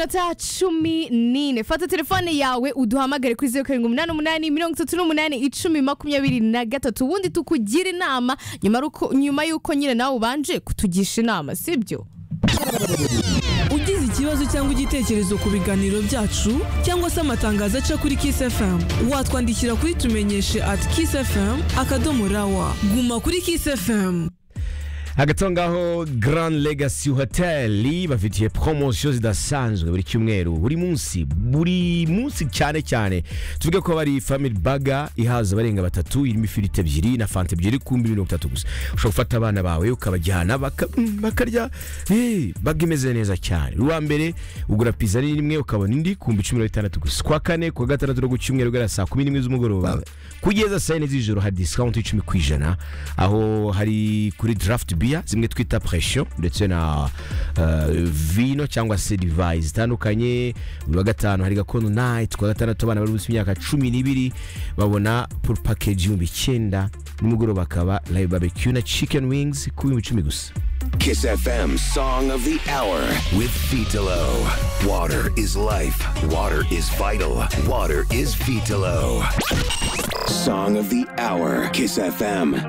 minota cumi n'ine fata telefone yawe uduhamagare kuri zeru karindwi umunani umunani mirongo itatu n'umunani icumi makumyabiri na gatatu ubundi tukugira inama nyuma ruko- nyuma y'uko nyine nawe ubanje kutugisha inama sibyo ugize ikibazo cyangwa igitekerezo ku biganiro byacu cyangwa se amatangazo aca kuri Kiss FM watwandikira kuri tumenyeshe at Kiss FM akadomo rawa guma kuri Kiss FM hagati aho ngaho Grand Legacy Hotel bafitiye poromosiyo zidasanzwe buri cyumweru buri munsi buri munsi cyane cyane tuvuge ko bari family baga ihaza abarenga batatu irimo ifiriti ebyiri na fanta ebyiri ku mbi mirongo itatu gusa ushobora gufata abana bawe ukabajyana baka- mm, bakarya eh, baga imeze neza cyane uwa mbere ugura pizza ari rimwe ukabona indi ku mbi cumi na bitandatu gusa kwa kane kwa gatandatu no ku cyumweru guhera saa kumi n'imwe z'umugoroba kugeza saa yine z'ijoro hari discount y'icumi ku ijana aho hari kuri draft beer zimwe twita pression ndetse na eh, vino cyangwa se divayi zitandukanye buri wa gatanu hari gakondo night ku wa gatandatu abana bari munsi y'imyaka cumi n'ibiri babona pour package y'ibihumbi icyenda nimugoroba akaba live barbecue na chicken wings ku bihumbi icumi gusa Kiss FM Song of the Hour with Vitalo. Water is life. Water is vital. Water is Vitalo. Song of the Hour. Kiss FM.